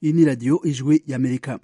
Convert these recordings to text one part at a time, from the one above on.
iyi ni radiyo ijwi y'amerika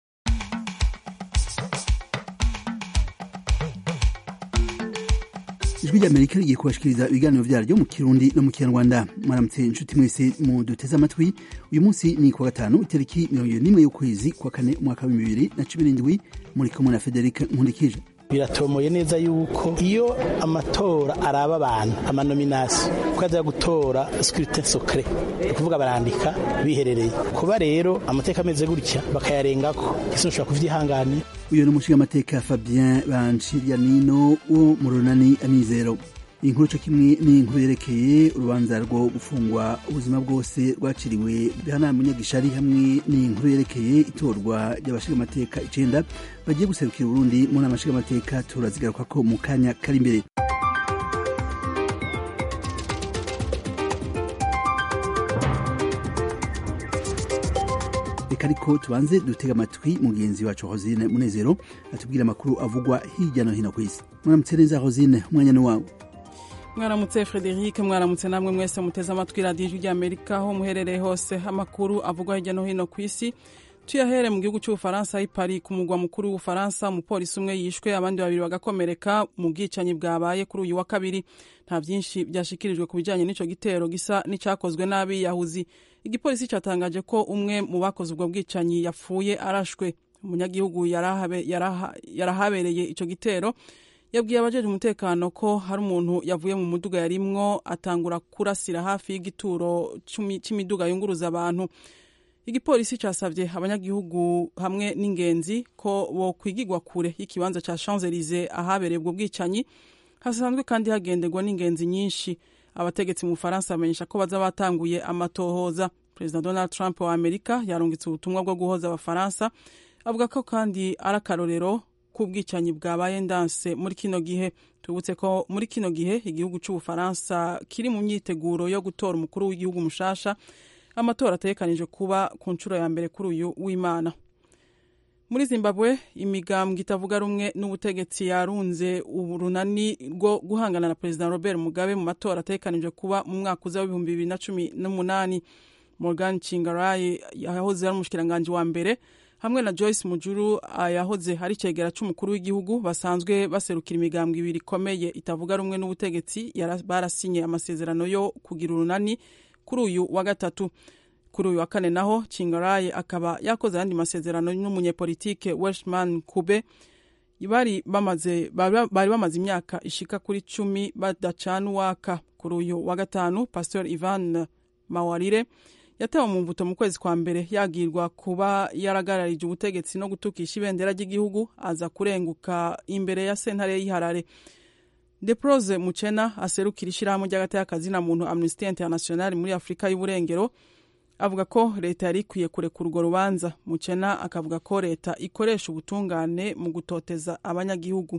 ijwi ry'amerika rigiye kubashikiriza ibiganiro vyaryo mu kirundi no mu kinyarwanda mwaramutse inshuti mwese mu duteze amatwi uyu munsi ni kuwa gatanu itariki mirongo ibiri n'imwe y'ukwezi kwa kane umwaka w'ibihumbi bibiri na cumi n'indwi muri kumwe na federike nkundikije biratomoye neza yuko iyo amatora araba abantu amanominasiyo ko aza gutora scrutin secret ni ukuvuga barandika biherereye kuba rero amateka ameze gutya bakayarengako ese ushobora kuvyihanganira uyu ni umushingamateka fabien banshiryanino wo mu runani amizero inkuru co kimwe ni inkuru yerekeye urubanza rwo gufungwa ubuzima bwose rwaciriwe bihana munyagishari hamwe n'inkuru yerekeye itorwa ry'abashingamateka icenda bagiye guserukira uburundi mu nama nshingamateka turazigarukako mu kanya kari imbere reka ariko tubanze dutega amatwi mugenzi wacu hosine munezero atubwira amakuru avugwa hirya no hino ku isi mwaramutse neza hosine umwanya ni wawe mwaramutse frederic mwaramutse namwe mwese muteze amatwi radiyo ijwi ry'amerika aho muherereye hose amakuru avugwa hirya no hino ku isi tuyahere mu gihugu cy'ubufaransa i paris ku mugwa mukuru w'ubufaransa umupolisi umwe yishwe abandi babiri bagakomereka mu bwicanyi bwabaye kuri uyu wa kabiri nta byinshi byashikirijwe ku bijyanye n'icyo gitero gisa n'icyakozwe n'abiyahuzi igipolisi cyatangaje ko umwe mu bakoze ubwo bwicanyi yapfuye arashwe umunyagihugu yarahabereye icyo gitero yabwiye abajeje umutekano ko hari umuntu yavuye mu muduga yarimwo atangura kurasira hafi y'igituro cy'imiduga yunguruza abantu igipolisi cyasabye abanyagihugu hamwe n'ingenzi ko bokwigirwa kure y'ikibanza cya champs elysee ahabereye ubwo bwicanyi hasanzwe kandi hagenderwa n'ingenzi nyinshi abategetsi mu bufaransa bamenyesha ko baza batanguye amatohoza perezida donald trump wa amerika yarungitse ubutumwa bwo guhoza abafaransa avuga ko kandi ari akarorero k'ubwicanyi bwabaye ndanse muri kino gihe tubutse ko muri kino gihe igihugu cy'ubufaransa kiri mu myiteguro yo gutora umukuru w'igihugu mushasha amatora ategekanije kuba ku nshuro ya mbere kuri uyu w'imana muri zimbabwe imigambwe itavuga rumwe n'ubutegetsi yarunze urunani rwo guhangana na perezida robert mugabe mu matora ategekanije kuba mu mwaka uza w'ibihumbi bibiri na cumi n'umunani morgan chingarayi yahoze ari umushikiranganji wa mbere hamwe na joyce mujuru yahoze ari icegera c'umukuru w'igihugu basanzwe baserukira imigambwe ibiri ikomeye itavuga rumwe n'ubutegetsi barasinye amasezerano yo kugira urunani kuri uyu wa gatatu kuri uyu wa kane naho chingarayi akaba yakoze ayandi masezerano n'umunyepolitike welshman kube bari bamaze bari bamaze imyaka ishika kuri cumi badacana uwaka kuri uyu wa gatanu pastor ivan mawarire yatewe mu mbuto mu kwezi kwa mbere yagirwa kuba yaragararije ubutegetsi no gutukisha ibendera ry'igihugu aza kurenguka imbere ya sentare y'iharare deprose mucena aserukira ishyirahamwe ry'agateka na muntu amnesty international muri afurika y'uburengero avuga ko leta yari ikwiye kurekura urwo rubanza mucena akavuga ko leta ikoresha ubutungane mu gutoteza abanyagihugu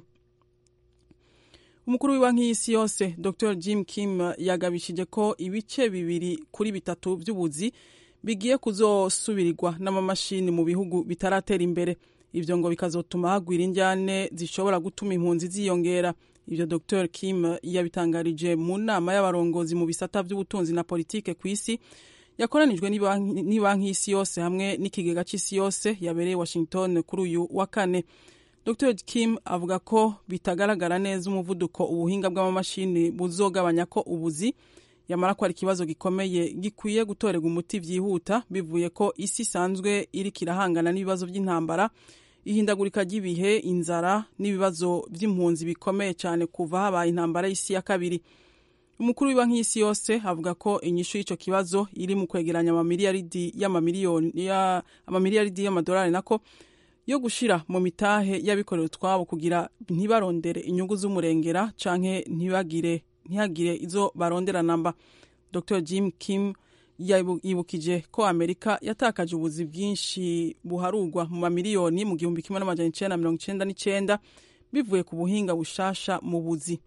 umukuru w'ibanki y'isi yose dr jim kim yagabishije ko ibice bibiri kuri bitatu by'ubuzi bigiye kuzosubirirwa n'amamashini mu bihugu bitaratera imbere ibyo ngo bikazotuma hagwira injyane zishobora gutuma impunzi ziyongera ibyo dr kim yabitangarije mu nama y'abarongozi mu bisata by'ubutunzi na politike ku isi yakoranijwe n'ibanki y'isi yose hamwe n'ikigega cy'isi yose yabereye washington kuri uyu wa kane dr kim avuga ko bitagaragara neza umuvuduko ubuhinga bw'amamashini buzogabanya ko ubuzi yamara ko ari ikibazo gikomeye gikwiye gutorerwa umuti byihuta bivuye ko isi isanzwe iriko irahangana n'ibibazo by'intambara ihindagurika ry'ibihe inzara n'ibibazo by'impunzi bikomeye cyane kuva habaye intambara y'isi ya kabiri umukuru w'ibanki y'isi yose avuga ko inyishu y'icyo kibazo iri mu kwegeranya amamiliyaridi y'amamiliyoni amamiliyaridi y'amadolari nako yo gushira mu mitahe y'abikorera utwabo kugira ntibarondere inyungu z'umurengera canke ntibagire ntihagire izo barondera namba dr jim kim yibukije ko amerika yatakaje ubuzi bwinshi buharugwa mu mamiliyoni mu gihumbi kimwe n'amajana icenda na mirongo icenda n'icenda bivuye ku buhinga bushasha mu buzi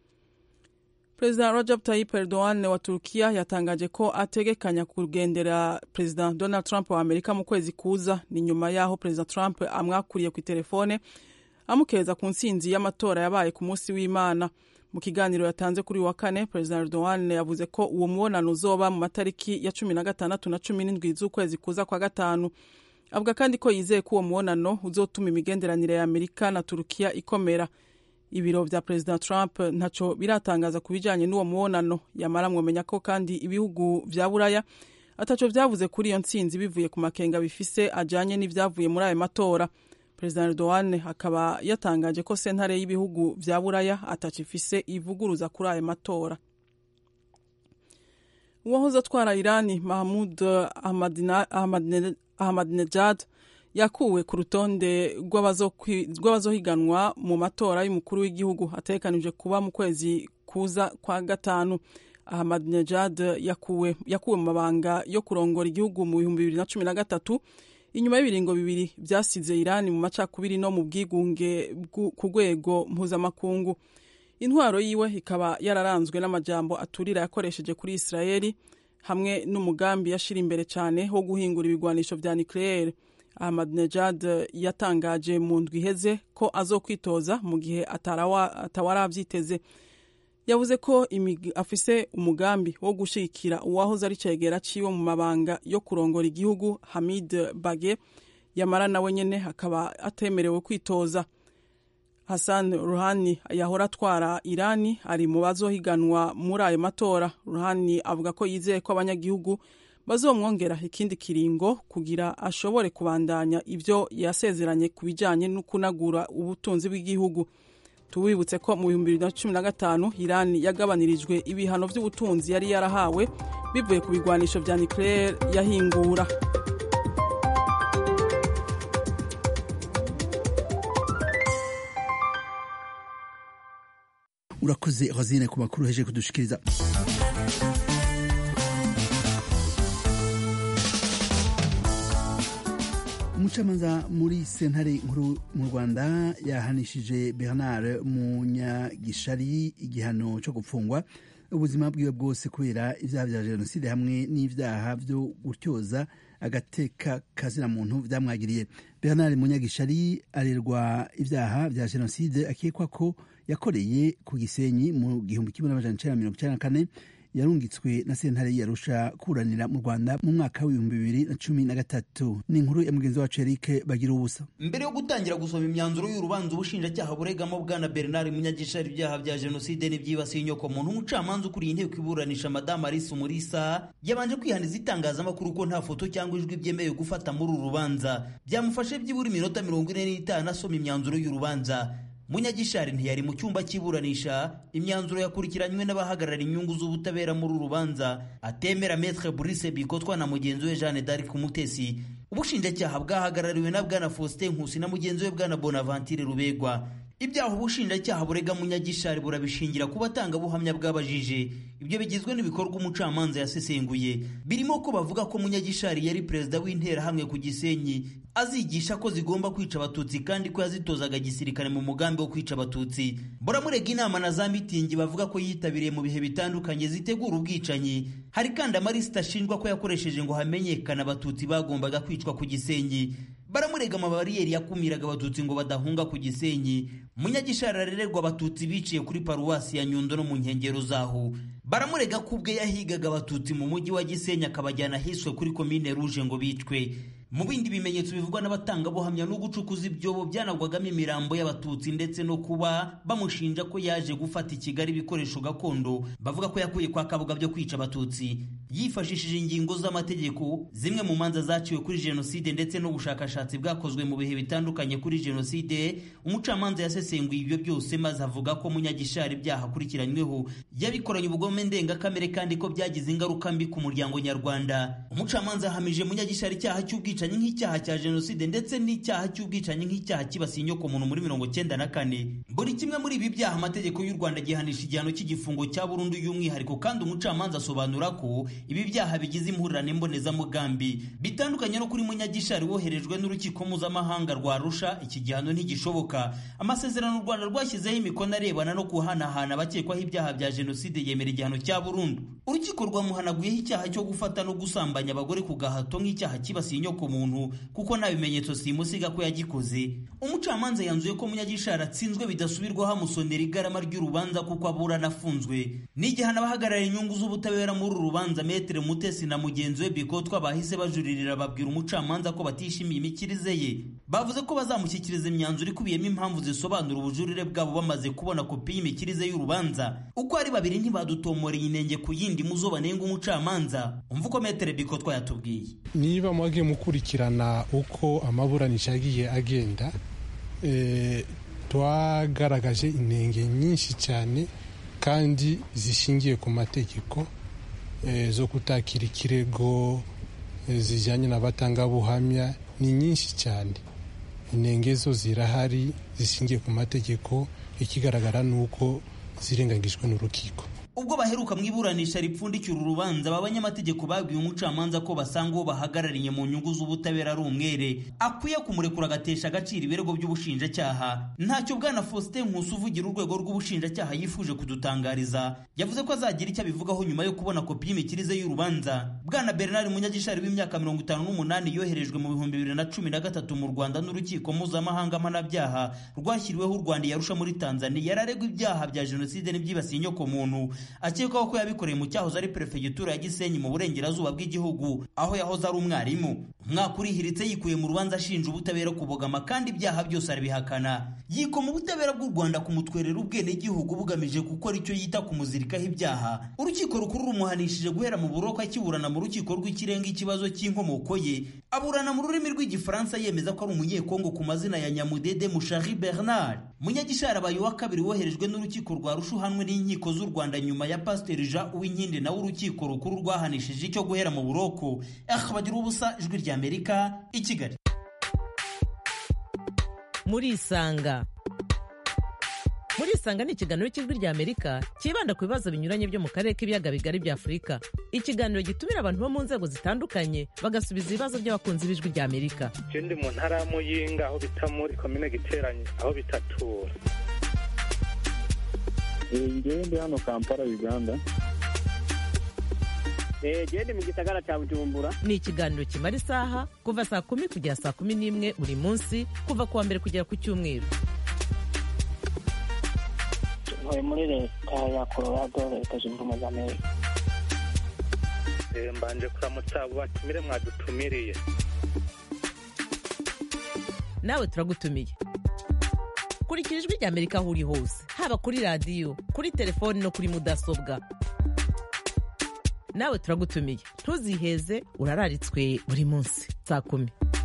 perezida Recep Tayyip Erdogan wa Turkiya yatangaje ko ategekanya kugendera perezida Donald Trump wa Amerika mu kwezi kuza ni nyuma y'aho perezida Trump amwakuriye ku telefone amukeza ku nsinzi y'amatora yabaye ku munsi w'Imana mu kiganiro yatanze kuri wa kane perezida erdogan yavuze ko uwo mubonano uzoba mu matariki ya cumi na gatandatu na cumi n'indwi z'ukwezi kuza kwa gatanu avuga kandi ko yizeye ko uwo mubonano uzotuma imigenderanire ya amerika na turukiya ikomera ibiro vya perezida trump ntaco biratangaza ku bijanye n'uwo mubonano yamara mwomenya ko kandi ibihugu vya buraya ataco vyavuze kuri iyo ntsinzi bivuye ku makenga bifise ajanye n'ivyavuye muri ayo matora perezida erdogan akaba yatangaje ko sentare y'ibihugu vya buraya ataco ifise ivuguruza kuri ayo matora uwahoze atwara irani mahmud ahmadinejad yakuwe ku rutonde rw'abazohiganwa mu matora y'umukuru w'igihugu ategekanije kuba mu kwezi kuza kwa gatanu ahmadinejad yakuwe, yakuwe mu mabanga yo kurongora igihugu mu bihumbi bibiri na cumi na gatatu inyuma y'ibiringo bibiri byasize irani mu macakubiri no mu bwigunge ku rwego mpuzamakungu intwaro yiwe ikaba yararanzwe n'amajambo aturira yakoresheje kuri israeli hamwe n'umugambi yashira imbere cyane wo guhingura ibigwanisho vya nucleaire ahmadinejad yatangaje mu ndwi iheze ko azokwitoza mu gihe atawaravyiteze yavuze ko afise umugambi wo gushigikira uwahoze ari cegera ciwe mu mabanga yo kurongora igihugu hamid bage yamara nawe nyene akaba atemerewe kwitoza hassan ruhani yahora atwara irani ari mu bazohiganwa muri ayo matora ruhani avuga ko yizeye ko abanyagihugu bazomwongera ikindi kiringo kugira ashobore kubandanya ivyo yasezeranye ku bijanye no kunagura ubutunzi bw'igihugu tubibutse ko mu bihumbi bibiri na cumi na gatanu irani yagabanirijwe ibihano vy'ubutunzi yari yarahawe bivuye ku bigwanisho vya nucleaire yahingura urakoze rosine ku makuru heje kudushikiriza umucamanza muri sentare nkuru mu rwanda yahanishije bernard munyagishari igihano cyo gupfungwa ubuzima bwiwe bwose kubera ibyaha bya jenoside hamwe n'ibyaha byo gutyoza agateka kazina muntu byamwagiriye bernard munyagishari arerwa ibyaha bya jenoside akekwa ko yakoreye ku gisenyi mu gihumbi kimwe n'amajana icenda mirongo icenda na kane yarungitswe na sentare yarusha kuranira mu rwanda mu mwaka w'ibihumbi bibiri na cumi na gatatu ni inkuru ya mugenzi wacu erike bagira ubusa mbere yo gutangira gusoma imyanzuro y'urubanza ubushinjacyaha buregamo bwana bernard munyagishari ibyaha bya jenoside n'ibyibasiye inyoko muntu umucamanza ukuriye inteko iburanisha madamu alice umurisa yabanje kwihaniza itangazamakuru ko nta foto cyangwa ijwi byemewe gufata muri uru rubanza byamufashe byibura iminota mirongo ine n'itanu asoma imyanzuro y'urubanza munyagishari ntiyari mu cyumba cy'iburanisha imyanzuro yakurikiranywe n'abahagarara inyungu z'ubutabera muri uru rubanza atemera metre Brice bikotwa na mugenzi we jeanne d'arc umutesi ubushinjacyaha bwahagarariwe na bwana faustin nkusi na mugenzi we bwana bonaventure rubegwa ibyaha ubushinjacyaha burega munyagishari burabishingira ku batangabuhamya bw'abajije ibyo bigizwe n'ibikorwa umucamanza yasesenguye birimo ko bavuga ko munyagishari yari perezida w'interahamwe ku gisenyi azigisha ko zigomba kwica abatutsi kandi ko yazitozaga gisirikare mu mugambi wo kwica abatutsi buramurega inama na za mitingi bavuga ko yitabiriye mu bihe bitandukanye zitegura ubwicanyi hari kandi amarisita ashinjwa ko yakoresheje ngo hamenyekane abatutsi bagombaga kwicwa ku gisenyi baramurega amabariyeri yakumiraga abatutsi ngo badahunga ku gisenyi munyagishari arererwa abatutsi biciye kuri paruwasi ya nyundo no mu nkengero zaho baramurega ko ubwe yahigaga abatutsi mu mujyi wa gisenyi akabajyana ahiswe kuri komine ruje ngo bicwe mu bindi bimenyetso bivugwa n'abatangabuhamya no gucukuza ibyobo byanagwagamo imirambo y'abatutsi ndetse no kuba bamushinja ko yaje gufata i kigali ibikoresho gakondo bavuga ko yakuye kwa kabuga byo kwica abatutsi yifashishije ingingo z'amategeko zimwe mu manza zaciwe kuri jenoside ndetse n'ubushakashatsi bwakozwe mu bihe bitandukanye kuri jenoside umucamanza yasesenguye ibyo byose maze avuga ko munyagishari ibyaha akurikiranyweho yabikoranye ubugome ndengakamere kandi ko byagize ingaruka mbi ku muryango nyarwanda umucamanza yahamije munyagishari icyaha cy'ubwicanyi nk'icyaha cya jenoside ndetse n'icyaha cy'ubwicanyi nk'icyaha kibasiye inyoko muntu muri mirongo cyenda na kane buri kimwe muri ibi byaha amategeko y'u rwanda gihanisha igihano cy'igifungo cya burundu y'umwihariko kandi umucamanza asobanura ko ibi byaha bigize impurirane mbonezamugambi bitandukanye no kuri munyagishari woherejwe n'urukiko mpuzamahanga rwa rusha iki gihano ntigishoboka amasezerano u rwanda rwashyizeho imikono arebana no guhanahana abakekwaho ibyaha bya jenoside yemera igihano cya burundu urukiko rwamuhanaguyeho icyaha cyo gufata no gusambanya abagore ku gahato nk'icyaha kibasiye inyoko muntu kuko nta bimenyetso simusiga ko yagikoze umucamanza yanzuye ko munyagishari atsinzwe bidasubirwaho amusonera igarama ry'urubanza kuko aburana afunzwe n'igihano abahagarariye inyungu z'ubutabera muri uru rubanza metere mutesi na mugenzi we bikotwa bahise bajuririra babwira umucamanza ko batishimiye imikirize ye bavuze ko bazamushyikiriza imyanzuro ikubiyemo impamvu zisobanura ubujurire bwabo bamaze kubona kopi y'imikirize y'urubanza uko ari babiri ntibadutomoreye inenge ku yindi muzo banenga umucamanza umva uko metere bikotwa yatubwiye niba mwagiye mukurikirana uko amaburanisha yagiye agenda twagaragaje intenge nyinshi cyane kandi zishingiye ku mategeko zo kutakira ikirego zijyanye n'abatangabuhamya ni nyinshi cyane intenge zo zirahari zishingiye ku mategeko ikigaragara ni uko zirengagijwe n'urukiko ubwo baheruka mu iburanisha ripfundikira urubanza aba banyamategeko babwiye umucamanza ko basanga uwo bahagarariye mu nyungu z'ubutabera ari umwere akwiye kumurekura agatesha agaciro ibirego by'ubushinjacyaha ntacyo bwana faustin nkusi uvugira urwego rw'ubushinjacyaha yifuje kudutangariza yavuze ko azagira icyo abivugaho nyuma yo kubona kopi y'imikirize y'urubanza bwana bernard munyagishari w'imyaka mirongo itanu n'umunani yoherejwe mu bihumbi bibiri na cumi na gatatu mu rwanda n'urukiko mpuzamahanga mpanabyaha rwashyiriweho u rwanda yarusha muri tanzania yararegwa ibyaha bya jenoside n'ibyibasiye inyokomuntu akekwaho ko yabikoreye mu cyahoze ari perefegitura ya gisenyi mu burengerazuba bw'igihugu aho yahoze ari umwarimu umwaka urihiritse yikuye mu rubanza ashinja ubutabera kubogama kandi ibyaha byose arabihakana yikoma ubutabera bw'u rwanda kumutwerera ubwenegihugu bugamije gukora icyo yita kumuzirikaho ibyaha urukiko rukuru rumuhanishije guhera mu buroko akiburana mu rukiko rw'ikirenga ikibazo cy'inkomoko ye aburana mu rurimi rw'igifaransa yemeza ko ari umunyekongo ku mazina ya nyamudede mushari bernard munyagishari abaye uwa kabiri woherejwe n'urukiko rwa rushuhanwe n'inkiko z'u rwanda nyuma ya pasiteri jean uwinkindi nawe urukiko rukuru rwahanishije icyo guhera mu buroko bagira ubusa ijwi rya amerika i kigali murisanga murisanga ni ikiganiro cy'ijwi rya amerika cyibanda ku bibazo binyuranye byo mu karere k'ibiyaga bigari bya afurika ikiganiro gitumira abantu bo mu nzego zitandukanye bagasubiza ibibazo by'abakunzi b'ijwi rya amerika ndi mu ntara ya muyinga aho bita muri komine giteranye aho bitatura ngewe ndi hano kampala uganda gende mu gisagara cya bujumbura ni ikiganiro kimara isaha kuva saa kumi kugera saa kumi n'imwe buri munsi kuva ku wa mbere kugera ku cyumweru ntuye muri leta ya colorado leta zunze ubumwe za amerika mbanje kuramutsa abo batumire mwadutumiriye nawe turagutumiye kurikira ijwi rya amerika aho uri hose haba kuri radiyo kuri telefoni no kuri mudasobwa nawe turagutumiye ntuziheze urararitswe buri munsi saa kumi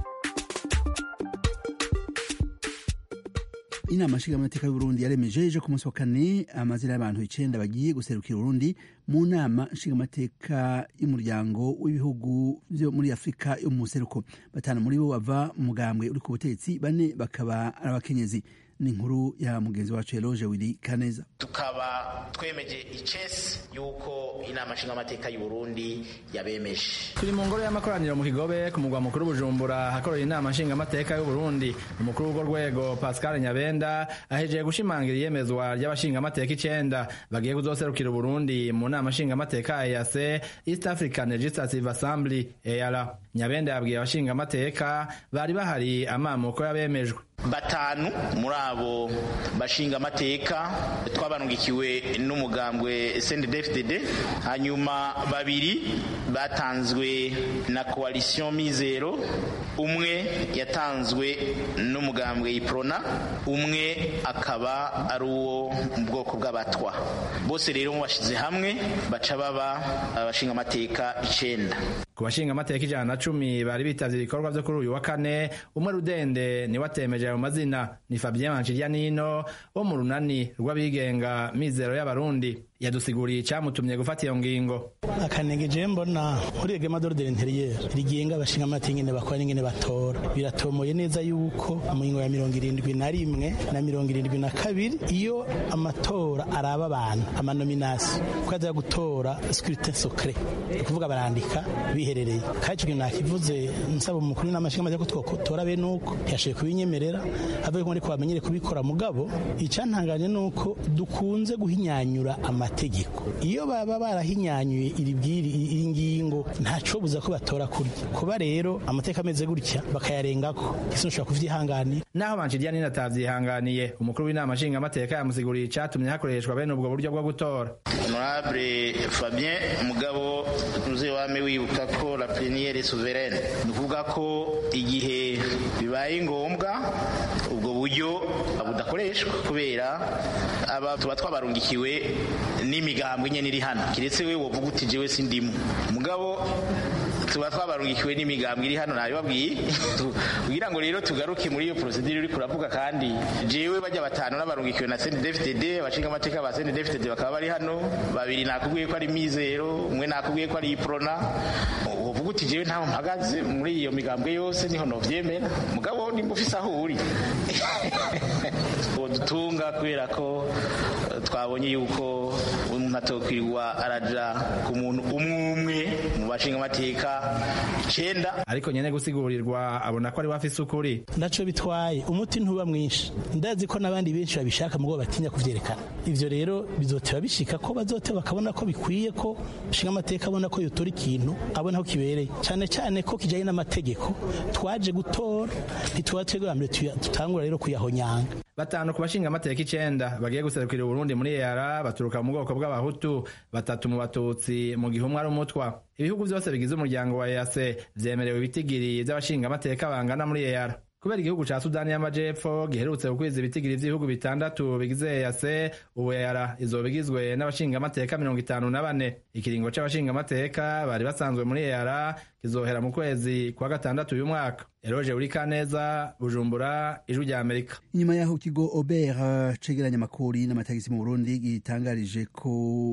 inama nshingamateka y'uburundi yaremeje ejo ku munsi wa kane amazina y'abantu icenda bagiye guserukira uburundi mu nama nshingamateka y'umuryango w'ibihugu vyo muri afurika yo mu museruko batanu muri bo bava mu mugambwe uri ku butegetsi bane bakaba ari abakenyezi ni inkuru ya mugenzi wacu Eloge Willy Kaneza tukaba twemeje icesi yuko inama nshingamateka y'u Burundi yabemeje turi mu ngoro y'amakoraniro mu Kigobe ku mugwa mukuru Bujumbura hakorera inama nshingamateka y'u Burundi umukuru w'urwo rwego Pascal Nyabenda ahejeje gushimangira iyemezwa ry'abashingamateka icenda bagiye kuzoserukira Burundi mu nama nshingamateka ya EAC East African Legislative Assembly EALA Nyabenda yabwiye abashingamateka bari bahari amamuko yabemejwe batanu muri abo bashinga amateka twabanungikiwe n'umugambwe CNDD-FDD hanyuma babiri batanzwe na coalition Mizero umwe yatanzwe n'umugambwe Iprona umwe akaba ari uwo mu bwoko bw'abatwa bose rero bashize hamwe baca baba abashinga amateka icenda ku bashinga amateka ijana na cumi bari bitavye ibikorwa vyo kuri uyu wa kane umwe rudende niwe atemeje ayo mazina ni Fabien Manchiryanino wo mu runani rw'abigenga mizero y'abarundi yadusiguriye icyamutumye gufata iyo ngingo akanenge je mbona muri reglement d'ordre intérieur rigenga abashinga amateka ingene bakora n'ingene batora biratomoye neza yuko mu ngingo ya mirongo irindwi na rimwe na mirongo irindwi na kabiri iyo amatora araba abantu amanominasi ko aza gutora scrutin secret ni ukuvuga barandika biherereye kandi ico kintu nakivuze nsaba umukuru n'amashinga amateka ko twotora bene uko yashoboye kubinyemerera avuga ko ariko bamenyere kubikora mugabo icantanganye nuko dukunze guhinyanyura amategeko iyo baba barahinyanyuye iri bwiri iyi ngingo ntacobuza ko batora kurya kuba rero amateka ameze gutya bakayarengako ese ushobora kuvyihanganira naho banshirya nina atavyihanganiye umukuru w'inama nshinga amateka yamusiguriye icatumye hakoreshwa bene ubwo buryo bwo gutora honorable fabien mugabo uze wame wibuka ko la plénière est souveraine ni ukuvuga ko igihe bibaye ngombwa ubwo buryo budakoreshwa kubera aba tuba twabarungikiwe n'imigambwe nyene iri hano kiretse we wovuga uti jewe sindimu mugabo tuba twabarungikiwe n'imigambwe iri hano nabibabwiye kugira ngo rero tugaruke muri iyo procedure uri kuravuga kandi jewe bajya batanu n'abarungikiwe na CNDD-FDD abashinga amateka ba CNDD-FDD bakaba bari hano babiri nakubwiye ko ari mizero umwe nakubwiye ko ari iprona uvuga uti jewe ntaho mpagaze muri iyo migambwe yose niho novyemera mugabo nimba ufise aho uri dutunga kubera ko twabonye yuko umuntu atokwirirwa araja ku muntu umwe umwe mu bashinga amateka icenda ariko nyene gusigurirwa abona ko ari wafise ukuri ndaco bitwaye umuti ntuba mwinshi ndazi ko n'abandi benshi babishaka mugabo batinya kuvyerekana ivyo rero bizoteba bishika ko bazoteba bakabona ko bikwiye ko bashinga amateka abona ko yotora ikintu abona ko kibereye cane cane ko kijanye n'amategeko twaje gutora ntituba twebwe mbere tutangura rero kuyahonyanga batanu ku bashinga amateka icenda bagiye guserukira uburundi muri EAR baturuka mu bwoko bw'abahutu batatu mu batutsi mu gihe umwe ari umutwa ibihugu vyose bigize umuryango wa EAC vyemerewe ibitigiri vy'abashinga amateka bangana muri EAR kubera igihugu ca sudani y'amajepfo giherutse gukwiza ibitigiri vy'ibihugu bitandatu bigize EAC ubu EAR izoba igizwe n'abashinga amateka mirongo itanu na bane ikiringo c'abashinga amateka bari basanzwe muri EAR kizohera mu kwezi kwa gatandatu uyu mwaka eroje uri kaneza bujumbura ijwi rya amerika inyuma y'aho ikigo obert cegeranya amakori n'amatagisi mu burundi gitangarije ko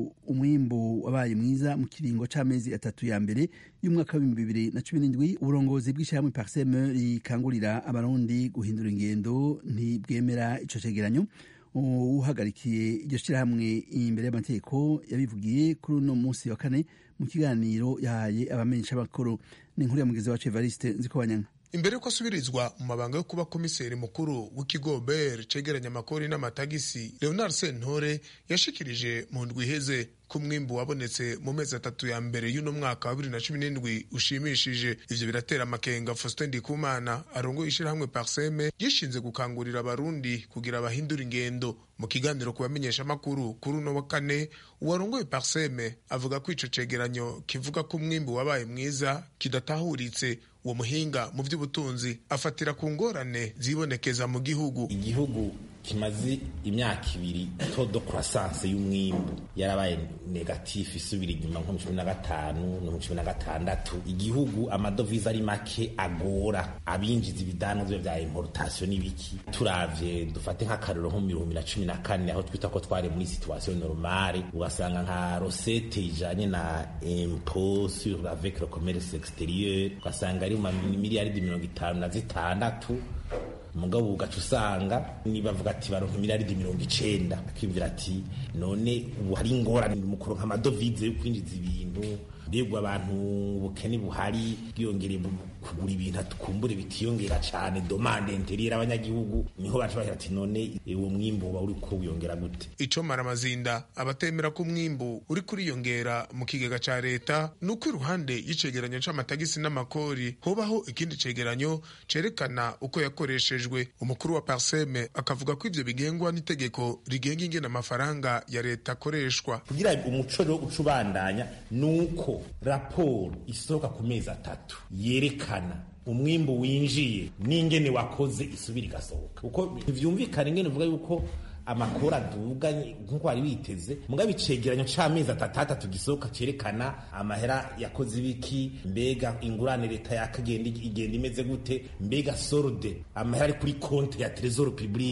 umwimbu wabaye mwiza mu kiringo c'amezi atatu ya mbere y'umwaka w'ibihumbi bibiri na cumi n'indwi uburongozi bw'ishyirahamwe parseme rikangurira abarundi guhindura ingendo ntibwemera ico cegeranyo uhagarikiye iryo shyirahamwe imbere y'amategeko yabivugiye kuri uno munsi wa kane mu kiganiro yahaye abamenyesha bakuru ni inkuru ya mugizi wacu evariste nzikobanyanga imbere yuko asubirizwa mu mabanga yo kuba komiseri mukuru w'ikigo ber cegeranya amakori n'amatagisi leonard sentore yashikirije mu ndwi iheze ko umwimbu wabonetse mu mezi atatu ya mbere y'uno mwaka wa bibiri na cumi n'indwi ushimishije ivyo biratera amakenga faustin ndikumana arongoye ishirahamwe parseme yishinze gukangurira abarundi kugira bahindura ingendo mu kiganiro ku bamenyeshamakuru kuri uno wa kane uwarongoye parseme avuga ko ico cegeranyo kivuga ko umwimbu wabaye mwiza kidatahuritse uwo muhinga mu by'ubutunzi afatira ku ngorane zibonekeza mu gihugu igihugu kimaze imyaka ibiri todo croissance y'umwimbu yarabaye negatif isubira inyuma nko mu cumi na gatanu no mu cumi na gatandatu igihugu amadovize ari make agora abinjiza ibidanozwa vya importation n'ibiki turavye dufate nk'akarero nko mu bihumbi na cumi na kane aho twita ko twari muri situation normale ugasanga nka rosete ijanye na impôt sur avec le commerce exterieur ugasanga ari mu miliyaridi mirongo itanu na zitandatu mugabo ugaca usanga nibavuga ati baronka miliyaridi mirongo icenda akiyumvira ati none ubu hari ingorane mu kuronka amadovize yo kwinjiza ibintu mbega abantu ubukene buhari bwiyongereye kugura ibintu tukumbure bitiyongera cane domande interiere abanyagihugu niho baca bagira ati none uwo mwimbu uba uriko wiyongera gute ico maramazinda abatemera ko umwimbu uri kuriyongera mu kigega ca leta ni uko iruhande y'icegeranyo c'amatagisi n'amakori hobaho ikindi cegeranyo cerekana uko yakoreshejwe umukuru wa parseme akavuga ko ivyo bigengwa n'itegeko rigenga ingene amafaranga ya leta akoreshwa kugira umuco rero uca ubandanya ni uko raporo isohoka ku mezi atatu yerekana umwimbu winjiye n'ingene wakoze isubira igasohoka uko ntivyumvikana ingene uvuga yuko amakuru aduga nk'uko wari witeze mugabo icegeranyo c'amezi atatu atatu gisohoka cerekana amahera yakoze ibiki mbega ingurane leta yakagenda igenda imeze gute mbega sorode amahera ari kuri konte ya tresor publique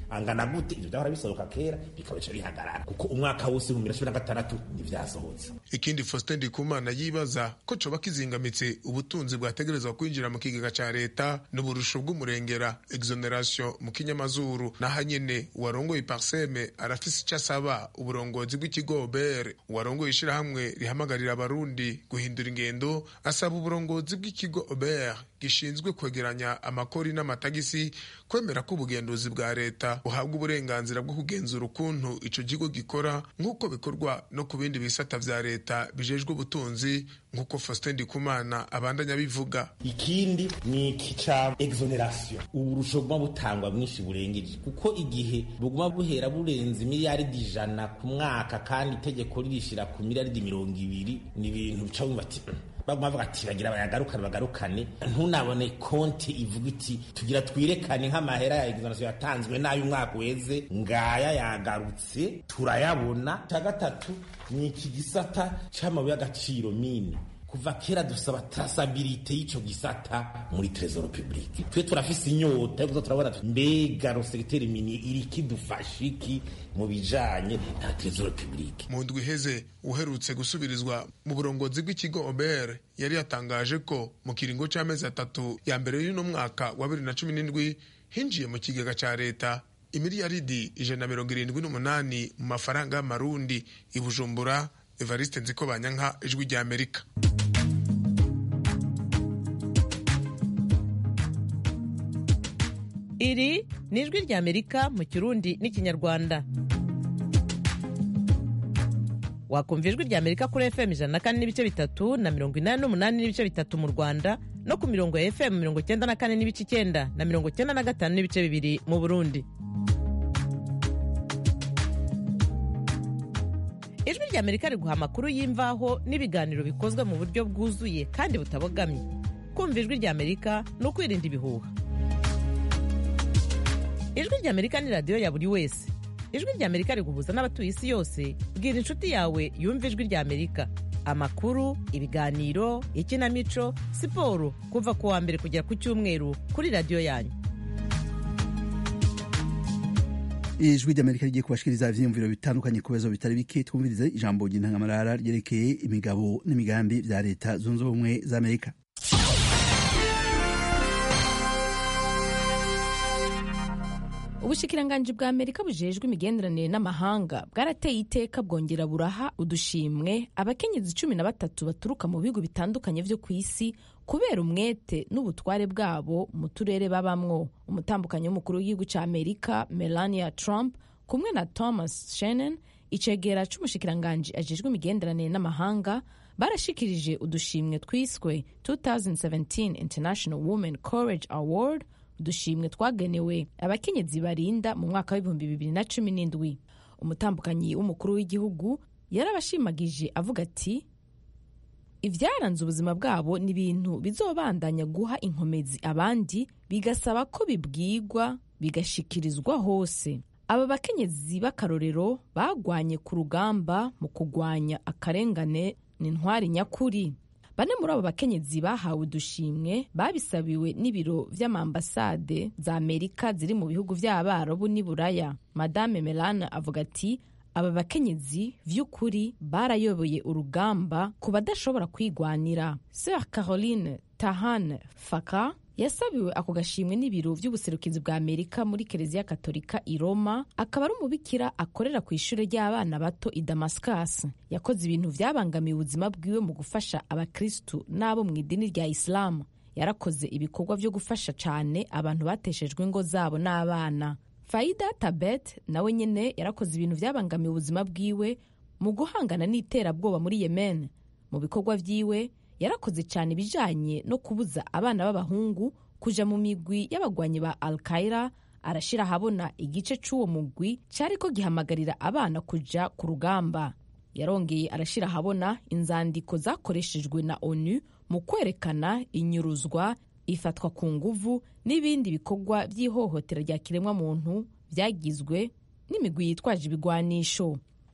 angana gute ivyo vyahora bisohoka kera bikabica bihagarara kuko umwaka wose mu cumi na gatandatu ntivyasohotse ikindi faustin ndikumana yibaza ko coba kizingamitse ubutunzi bwategerezwa kwinjira mu kigega ca leta n'uburusho bw'umurengera exoneration mu kinyamazuru naho nyene uwarongoye parseme arafise ico asaba uburongozi bw'ikigo bere uwarongoye ishirahamwe rihamagarira abarundi guhindura ingendo asaba uburongozi bw'ikigo ober gishinzwe kwegeranya amakori n'amatagisi kwemera ko ubugenduzi bwa leta buhabwa uburenganzira bwo kugenzura ukuntu ico kigo gikora nk'uko bikorwa no ku bindi bisata vya leta bijejwe ubutunzi nk'uko faustin ndikumana abandanya bivuga ikindi ni iki ca exoneration uburusho buguma butangwa bwinshi burengeje kuko igihe buguma buhera burenze miliyaridi ijana ku mwaka kandi itegeko ririshira ku miliyaridi mirongo ibiri ni ibintu bica wumva ati baguma bavuga ati bagira bayagarukane bagarukane ntunabone konti ivuga iti tugira twirekane nk'amahera ya exoneration yatanzwe n'ayo umwaka uheze ngaya yagarutse turayabona cya gatatu ni iki gisata c'amabuye y'agaciro mine kuva kera dusaba trasabilite y'ico gisata muri trésor public twe turafise inyota yo turabona mbega rosekiteri mini iri kidufasha iki mu bijanye na trésor public mu ndwi iheze uherutse gusubirizwa mu burongozi bw'ikigo ober yari yatangaje ko mu kiringo c'amezi atatu ya mbere y'uno mwaka wa bibiri na cumi n'indwi hinjiye mu kigega ca leta imiliyaridi ijana na mirongo irindwi n'umunani mu mafaranga y'amarundi i bujumbura evariste nziko banyanka ijwi rya amerika iri ni ijwi rya amerika mu kirundi n'ikinyarwanda wakumva ijwi rya amerika kuri fm ijana na kane n'ibice bitatu na mirongo inani n'umunani n'ibice bitatu mu rwanda no ku mirongo ya fm mirongo icyenda na kane n'ibice icyenda na mirongo icyenda na gatanu n'ibice bibiri mu burundi ijwi rya amerika riguha amakuru y'imvaho n'ibiganiro bikozwe mu buryo bwuzuye kandi butabogamye kumva ijwi rya amerika ni ukwirinda ibihuha ijwi rya amerika ni radiyo ya buri wese ijwi rya amerika riguhuza n'abatuye isi yose bwira inshuti yawe yumva ijwi rya amerika amakuru ibiganiro ikinamico siporo kuva ku wa mbere kugera ku cyumweru kuri radiyo yanyu ijwi ry'amerika rigiye kubashikiriza ivyiyumviro bitandukanye ku bibazo bitari bike twumvirize ijambo ry'intangamarara ryerekeye imigabo n'imigambi vya leta zunze ubumwe za amerika ubushikiranganji bwa amerika bujejwe imigenderanire n'amahanga bwarateye iteka bwongera buraha udushimwe abakenyezi cumi na batatu baturuka mu bihugu bitandukanye vyo ku isi kubera umwete n'ubutware bwabo mu turere babamwo umutambukanyi w'umukuru w'igihugu ca amerika melania trump kumwe na thomas shannon icegera c'umushikiranganji ajejwe imigenderanire n'amahanga barashikirije udushimwe twiswe 2017 international women courage award udushimwe twagenewe abakenyezi barinda mu mwaka w'ibihumbi bibiri na cumi n'indwi umutambukanyi w'umukuru w'igihugu yarabashimagije avuga ati ibyaranze ubuzima bwabo ni ibintu bizobandanya guha inkomezi abandi bigasaba ko bibwigwa bigashikirizwa hose aba bakenyezi b'akarorero bagwanye ku rugamba mu kugwanya akarengane n'intwari nyakuri bane muri abo bakenyezi bahawe udushimwe babisabiwe n'ibiro vy'amambasade za amerika ziri mu bihugu vy'abarabu n'i buraya madame melana avuga ati aba bakenyezi vy'ukuri barayoboye urugamba ku badashobora kwigwanira sir caroline tahan faka yasabiwe ako gashimwe n'ibiro vy'ubuserukizi bwa amerika muri kereziya katolika i roma akaba ari umubikira akorera ku ishure ry'abana bato i damascus yakoze ibintu vyabangamiye ubuzima bwiwe mu gufasha abakristu n'abo mu idini rya isilamu yarakoze ibikorwa vyo gufasha cane abantu bateshejwe ingo zabo n'abana faida tabet nawe nyene yarakoze ibintu vyabangamiye ubuzima bwiwe mu guhangana n'iterabwoba muri yemen mu bikorwa vyiwe yarakoze cyane ibijanye no kubuza abana b'abahungu kuja mu migwi y'abagwanyi ba al qaida arashira ahabona igice c'uwo mugwi cariko gihamagarira abana kuja ku rugamba yarongeye arashira ahabona inzandiko zakoreshejwe na onu mu kwerekana inyuruzwa ifatwa ku nguvu n'ibindi bikorwa by'ihohotera rya kiremwa muntu byagizwe n'imigwi yitwaje ibigwanisho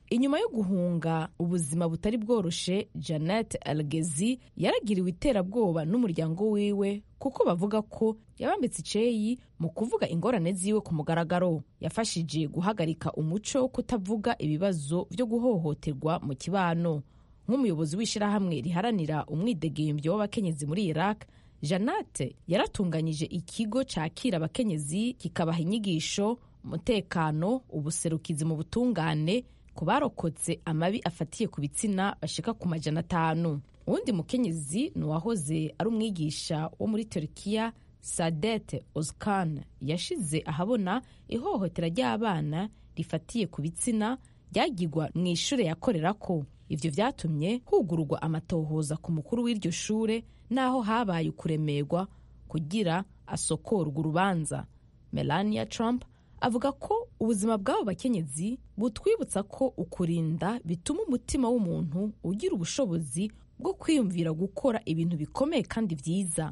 inyuma yo guhunga ubuzima butari bworoshe janet algezi yaragiriwe iterabwoba n'umuryango wiwe kuko bavuga ko yabambitse iceyi mu kuvuga ingorane ziwe ku mugaragaro yafashije guhagarika umuco wo kutavuga ibibazo byo guhohoterwa mu kibano nk'umuyobozi w'ishyirahamwe riharanira umwidegembyo w'abakenyezi muri iraq janate yaratunganyije ikigo cyakira abakenyezi kikabaha inyigisho umutekano ubuserukizi mu butungane ku barokotse amabi afatiye ku bitsina bashika ku majana atanu uwundi mukenyezi ni uwahoze ari umwigisha wo muri turukiya sadete ozkan yashize ahabona ihohotera ry'abana rifatiye ku bitsina ryagirwa mu ishuri yakorera ko ivyo vyatumye hugururwa amatohoza ku mukuru w'iryo shure n'aho habaye ukuremerwa kugira asokorwa urubanza melania trump avuga ko ubuzima bw'abo bakenyezi butwibutsa ko ukurinda bituma umutima w'umuntu ugira ubushobozi bwo kwiyumvira gukora ibintu bikomeye kandi byiza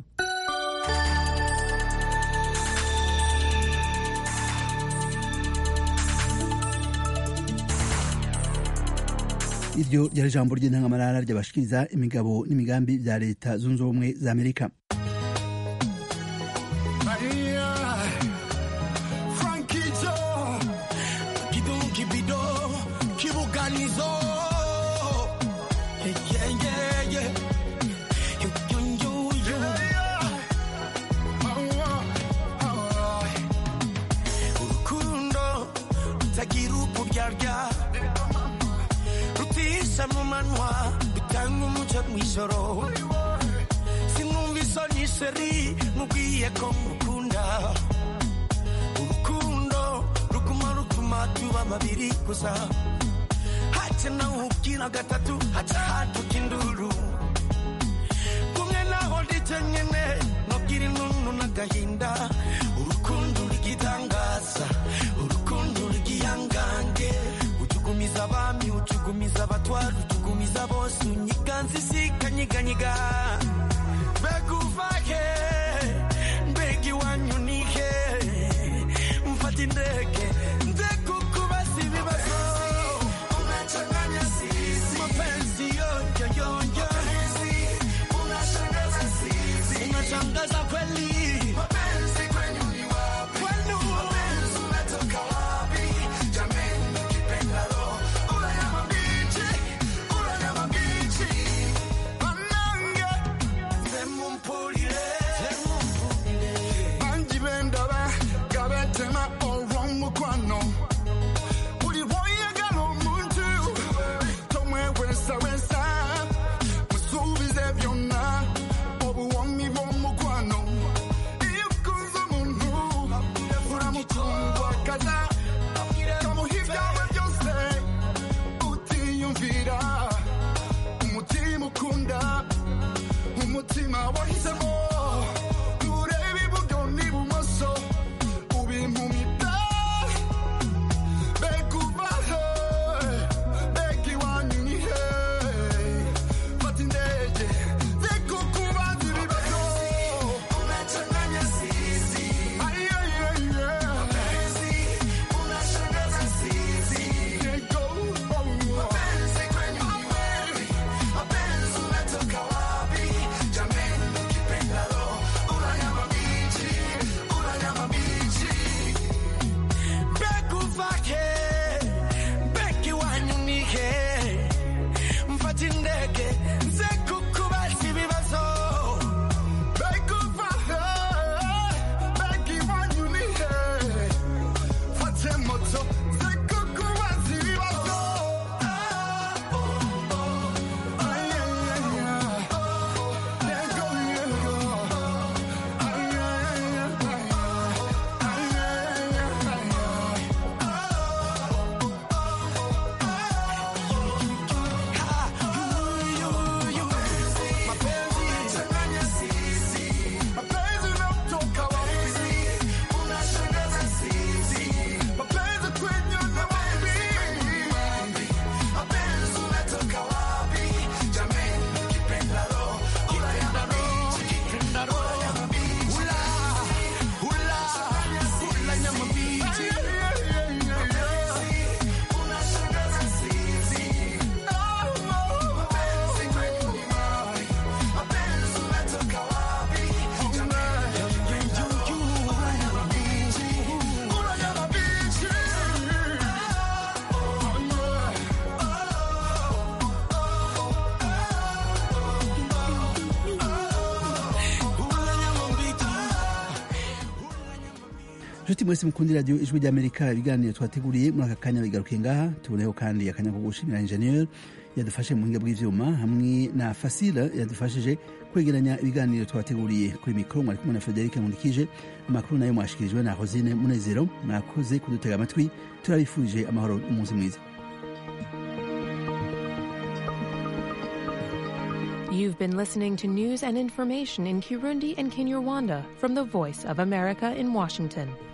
iryo ryari ijambo ry'intangamarara ryabashikiriza imigabo n'imigambi bya leta zunze ubumwe za amerika mu manwa bitanga umuco mw'ijoro sinumva isoni sheri mubwiye ko mukunda urukundo ruguma rutuma tuba babiri gusa hace nawe ubwira gatatu haca haduka induru kumwe naho ndetse nyene nubwira inunu n'agahinda urukundo rugitangaza urukundo rugihangange utugumiza abami utugumiza abatwara utugumiza bose unyiganza isikanyiganyiga mbega uva he mbega iwanyu ni he mfata indege nze kukubaza ibibazo unachanganya sisi mapenzi yoyo yoyo unashangaza sisi unashangaza kweli mapenzi kwenyu ni wapi kwenu mapenzi unatoka wapi jameni kipendalo ula ya mabichi ula ya mabichi banange zemumpulire zemumpulire bangi bendaba gabetema olw'omukwano buli bwoyagala omuntu tomwewesawesa musuubize byonna obuwomi bw'omukwano iyo ukunze omuntu uramutungwakaza kamuha ibyawe byose utiyumvira umutima ukunda umutima wahisemo ureba iburyo n'ibumoso ubimpumita mbega uva he mbega iwanyu ni he fata indege nze kukubaza ibibazo unachanganya sisi mapenzi unashangaza sisi mapenzi kwenyu ni wapi mapenzi unatoka wapi jameni ukipendalo ulanyama bichi ulanyama bichi mbega uva he mbega iwanyu ni he mfata indege nze kukubaza ibibazo mbega uva he mbega iwanyu ni he fate moto nze kukubaza ibibazo Ay, ay, ay, ay. Yego, yego. Ay, ay, ay, ay. Ay, ay, ay, ay. nshuti mwese mukundira radiyo ijwi ry'amerika ibiganiro twateguriye muri aka kanya bigarukiye ngaha tuboneho kandi akanya ko gushimira injeniyeri yadufashe mu buhinga bw'ivyuma hamwe na fasila yadufashije kwegeranya ibiganiro twateguriye kuri mikoro mwari kumwe na frederic nkundikije amakuru nayo mwashikirijwe na rosine munezero mwakoze kudutega amatwi turabifurije amahoro n'umunsi mwiza You've been listening to news and information in Kirundi and Kinyarwanda from the Voice of America in Washington.